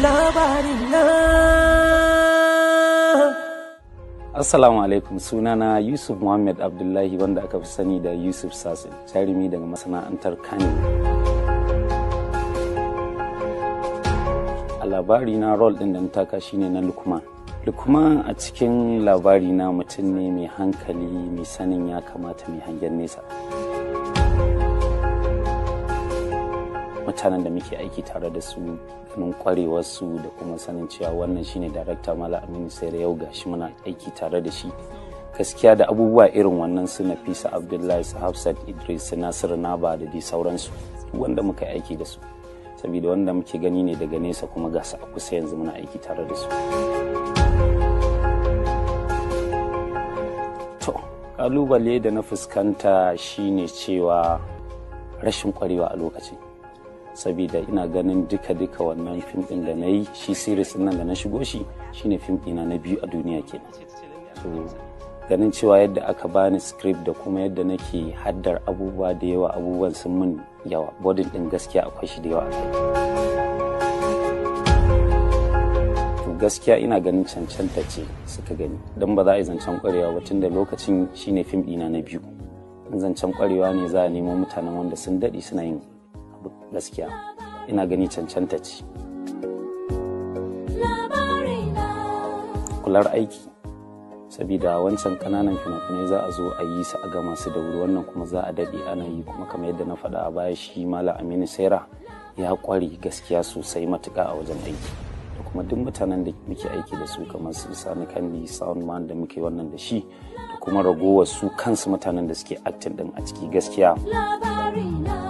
Assalamu alaikum sunana Yusuf Muhammad Abdullahi wanda aka fi sani da Yusuf Sasin jarumi daga masana'antar Kano. A labari na rol ɗin da na taka shine na Lukman. Lukman a cikin labari na mutum ne mai hankali mai sanin ya kamata mai hangen nesa. mutanen da muke aiki tare da su ganin kwarewarsu da kuma sanin cewa wannan shine darakta mala aminu sai yau gashi muna aiki tare da shi gaskiya da abubuwa irin wannan su nafisa abdullahi su hafsat idris su nasiru naba da dai sauransu wanda muka aiki da su saboda wanda muke gani ne daga nesa kuma ga su a kusa yanzu muna aiki tare da su to kalubale da na fuskanta shine cewa rashin kwarewa a lokacin saboda ina ganin duka-duka wannan fim din da na yi shi series nan da na shigo shi shine fim ɗina na biyu a duniya ke so ganin cewa yadda aka bani script da kuma yadda nake haddar abubuwa da yawa abubuwan sun min yawa bodin din gaskiya akwai shi da yawa to gaskiya ina ganin cancanta ce suka gani don ba za a yi zancen kwarewa ba tun da lokacin shine fim ɗina na biyu in zancen kwarewa ne za a nemo mutanen wanda sun daɗe suna yin gaskiya ina gani cancanta ce kular aiki sabida wancan kananan fina-finai za a zo a yi su a gama su da wuri wannan kuma za a daɗe ana yi kuma kamar yadda na faɗa a baya shi mala aminu saira ya ƙware gaskiya sosai matuƙa a wajen aiki da kuma duk mutanen da muke aiki da su kamar su sani kandi soundman da muke wannan da shi da kuma ragowar su kansu mutanen da suke acting din a ciki gaskiya